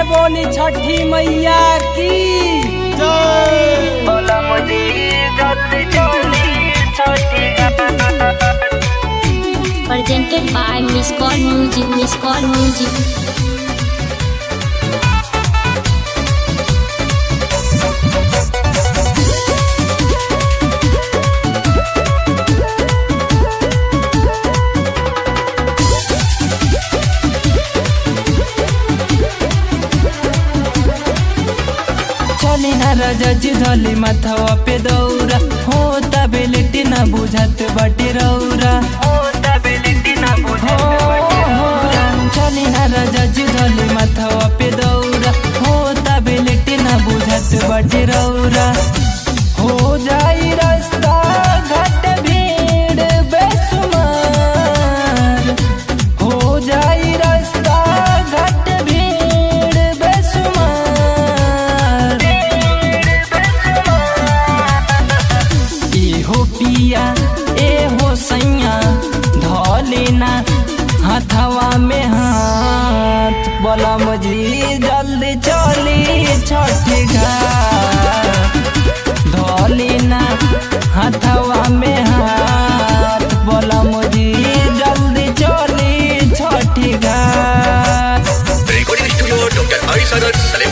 बोली छठी मैया की बोला मुझे जल्दी चली छोटी presented by Miss Call Music, Miss Call Music. चली ना रजज धली माथवा पे दौरा हो तबेलिटी ना बुझत बाटे रौरा ओ तबिलिटी ना हो, बुझे हो, चली ना रजज धली माथवा पे दौरा हो तबेलिटी ना बुझत बाटे रौरा हो जाई रास्ता घाट भीड़ बेसुमार हो जाई रास्ता घाट भीड़ बेसुमार एहो पिया एहो सैया धलेना हाथवा में हाथ बोला मुझे जल्दी चली छठी घाट धलेना हाथवा में हाथ बोला मुझे जल्दी चली छठी घाट Recording Studio Dr. Arisadar Salim.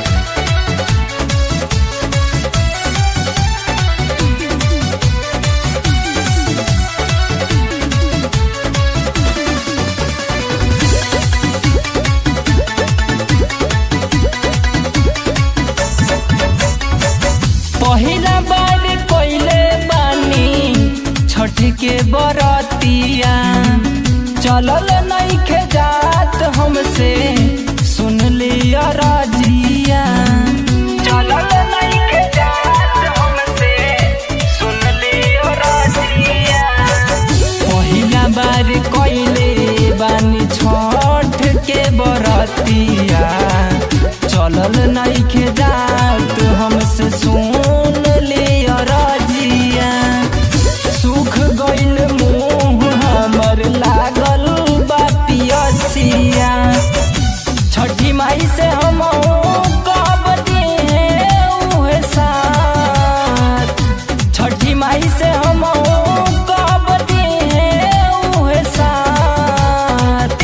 पहिला बार पहिले बानी छठ के बरतिया चलल नइखे जात हमसे सुन लिया राजिया चलल नहीं के जात हमसे सुन लियो राजिया पहिला बार कइले बानी छठ के बरतिया चलल नइखे जात हमसे सुन लिया राजिया सुख गइल मुंह हमर लागल बा पियसिया छठी माई से हम कब दिए उहे साथ छठी माई से हम कब दिए उहे साथ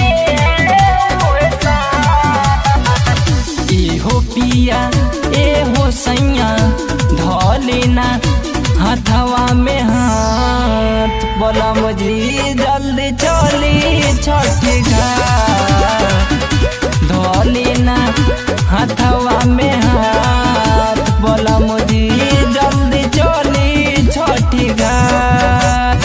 एहो पिया एहो सैया धलेना हाथवा में हाथ बोला मुझे जल्दी चली छठी घाट धलेना हाथवा में हाथ बोला मुझे जल्दी चली छठी घाट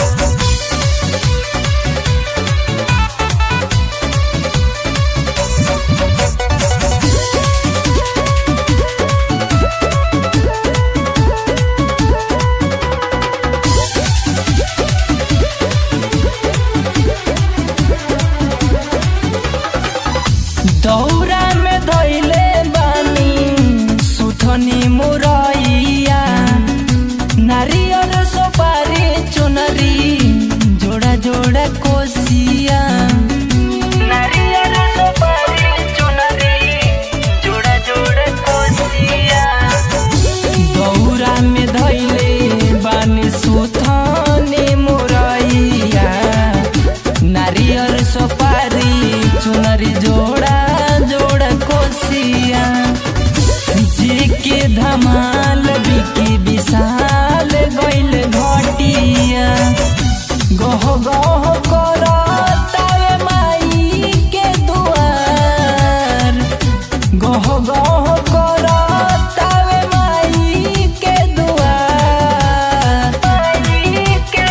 दौरा में धैले बानी सुथनी मुरैया नारियल सुपारी चुनरी जोड़ा जोड़ा कोसिया नारियल सुपारी चुनरी जोड़ा जोड़ा कोसिया दौरा में धैले बानी सुथनी मुरैया नारियल सुपारी चुनरी जोड़ा जोड़ा कोसिया जी के धमाल बिकी विशाल गइल घटिया गह गह करतावे माई के दुआर गह गह करतावे माई के दुआर के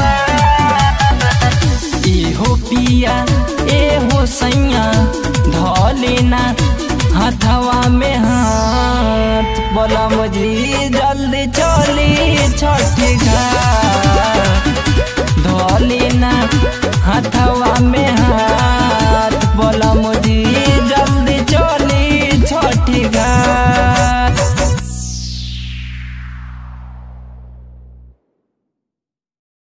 दुआ एहो पिया एहो सैया धलेना हाथवा में हाथ बोला मुझे जल्दी चली छठी घाट धलेना हाथवा में